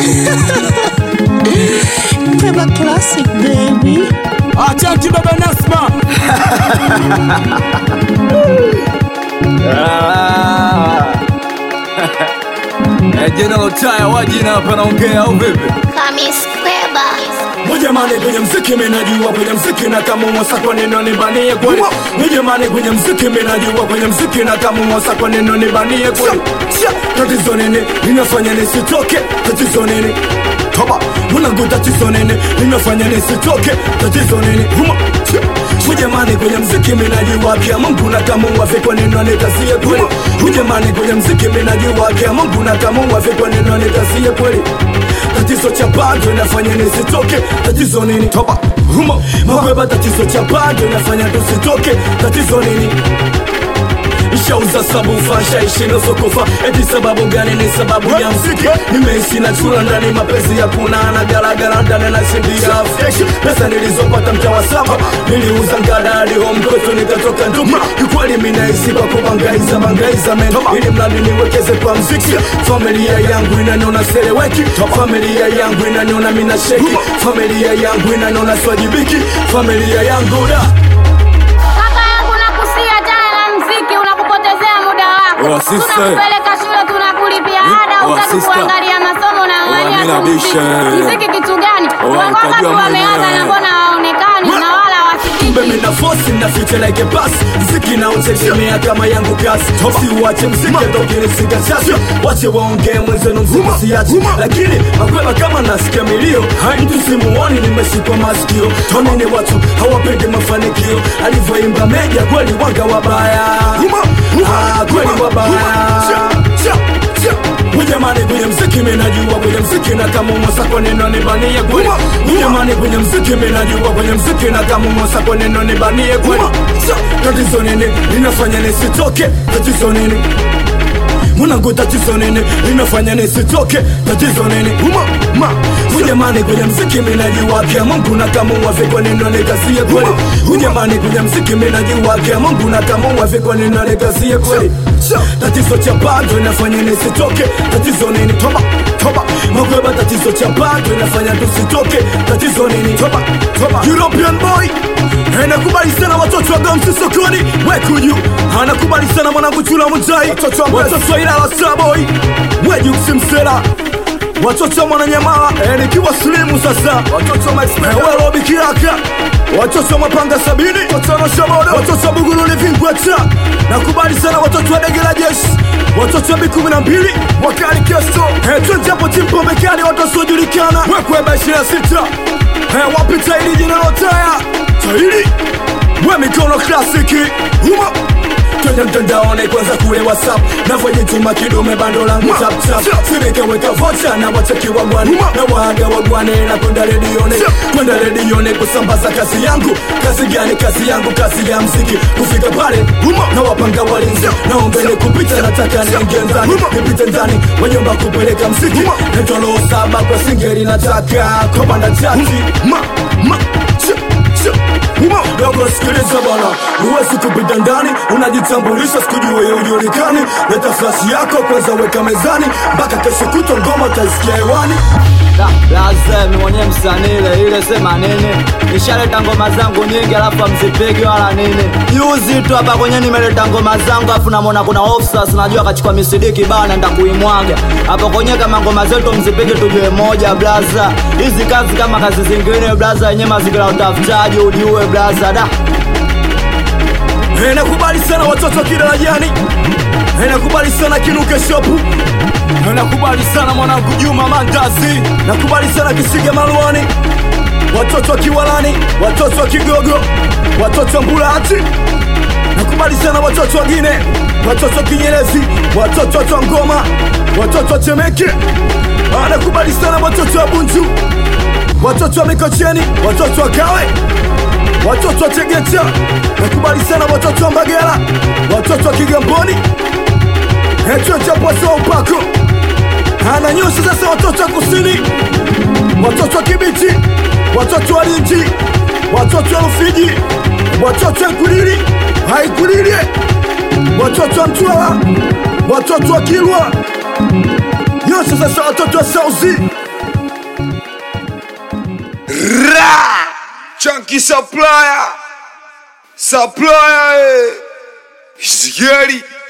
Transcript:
Peba classic baby. Achanti baba Nasma. Ah. Eh, General Taya wajina hapa naongea au vipi? Kamis Kweba. Mujamani kwenye mziki minajua kwenye mziki na kama mwasa kwa neno nibanie kweli Mujamani kwenye mziki minajua kwenye mziki na kama mwasa kwa neno nibanie kweli Tatizo nini linafanya nisitoke tatizo nini Toba mwanangu tatizo nini linafanya nisitoke tatizo nini Huma Mujamani kwenye mziki minajua kia Mungu na kama wafi kwa neno nikasie kweli Mujamani kwenye mziki minajua kia Mungu na kama wafi kwa neno nikasie kweli tatizo cha bado inafanya nisitoke tatizo nini toba humo mabeba tatizo cha bado inafanya tusitoke tatizo nini Ishauza sabufa shaishi nusu kufa eti sababu gani ni sababu ya mziki nimeishi na chula ndani mapenzi ya kuna na garagara ndani na shindia fresh pesa nilizopata mtaa wa saba niliuza ngada hadi home kwetu nikatoka nduki kikweli mimi naishi kwa kubangaiza bangaiza men ili mradi niwekeze kwa mziki familia yangu inaniona seleweki familia yangu inaniona mina sheki familia yangu inaniona swajibiki familia yangu da Kaka yangu nakusia tena na mziki unakupotezea muda Oh, wako. sister. Tunakupeleka shule tunakulipia ada, Oh, utaki sister. kuangalia masomo na Oh, angalia mimi tu nabisha. mziki. Mziki kitu gani? Oh, Wangapi utajua wameanza mwenyewe. na mbona hawaonekani na wala kumbe wasikiki. mina fosi na fiche like a bus mziki na utegemea kama yangu kasi si uache mziki ndokinisika chasi wache waongee mwenzenu mziki siachi lakini makwema kama nasikia milio mtu simuoni nimeshikwa masikio tonini watu hawapendi mafanikio alivyoimba meja kweli wanga wabaya Ah, kweli wabaya Ujamani kwenye mziki minajua kwenye mziki na kama mwasa kwa neno nibanie kweli Ujamani kwenye mziki minajua kwenye mziki na kama mwasa kwa neno nibanie kweli Tatizo nini linafanya nisitoke tatizo nini Mwanangu tatizo nini linafanya nisitoke tatizo nini Ujamani kwenye mziki minajua kia Mungu na kama wafe kwa neno nikasie kweli Ujamani kwenye mziki minajua kia Mungu na kama wafe kwa neno nikasie kweli Tatizo cha bado inafanya nisitoke tatizo nini toba toba Makweba tatizo cha bado inafanya tusitoke tatizo nini toba toba European boy Anakubali sana watoto wa Gamsi sokoni Wekuju Anakubali sana mwanangu chula mujai Watoto wa Ilala Starboy Weju kusimsela watoto wa mwananyamala eh, nikiwa slimu sasa watoto wa Werobi Kiraka watoto wa mapanga sabini watoto wa Buguruni Vingweta nakubali sana watoto wa dege la jeshi watoto wa B kumi na mbili wakali kesto eh, twenjapo timpombe kali watu wasiojulikana wekweba ishirini na sita eh, wapi tairi jina lotaya tairi we mikono klasiki huma twende mtandaoni kwanza kule whatsapp navyojituma kidume bando langu taptap sinikeweka vocha na wacheki wagwani na waaga wagwani na kwenda redioni kwenda redioni kusambaza kazi yangu kazi gani kazi yangu kazi ya mziki kufika pale na wapanga walinzi naombele kupita nataka niingie ndani nipite ndani wanyumba kupeleka mziki netolo saba kwa singeri nataka komanda chati ma, ma, ch, ch. Dogo sikiliza bwana, huwezi kupita ndani, unajitambulisha sikujue ya ujulikani. Leta flash yako kwanza, weka mezani, mpaka kesho kutwa ngoma utaisikia hewani. lazemi mwenye msanii ile ile sema nini nishaleta ngoma zangu nyingi alafu amzipigi wala nini juzi tu hapa kwenye nimeleta ngoma zangu alafu namona kuna officers najua akachukua misidiki bana naenda kuimwaga hapo kwenye kama ngoma zetu mzipigi tujue moja blaza hizi kazi kama kazi zingine blaza yenye mazingira ya utafutaji ujiue blaza da Eh, Nakubali sana watoto wa kidarajani, Eh, nakubali sana kinuke shopu, Eh, nakubali sana mwanangu Juma Mandazi, nakubali sana Kisiga Maluani, watoto wa Kiwalani, watoto wa Kigogo, watoto wa Mbulati, nakubali sana watoto wa Gine, watoto wa Kinyerezi, watoto wa Twangoma, watoto wa Temeke, Ah, nakubali sana watoto wa Bunju, watoto wa Mikocheni, watoto wa Kawe, watoto wa Tegeta, nakubali sana watoto wa Mbagala, watoto wa Kigamboni, echo cha Pwaso wa Upako, ana nyusi sasa, watoto wa Kusini, watoto wa Kibiti, watoto wa Lindi, watoto wa Rufiji, watoto wa Ikulili, Haikulili, watoto wa Mtwara, watoto wa Kilwa, nyusi sasa, watoto wa Sauzi, Chunky supplier. Supplier, eh. Sigeli.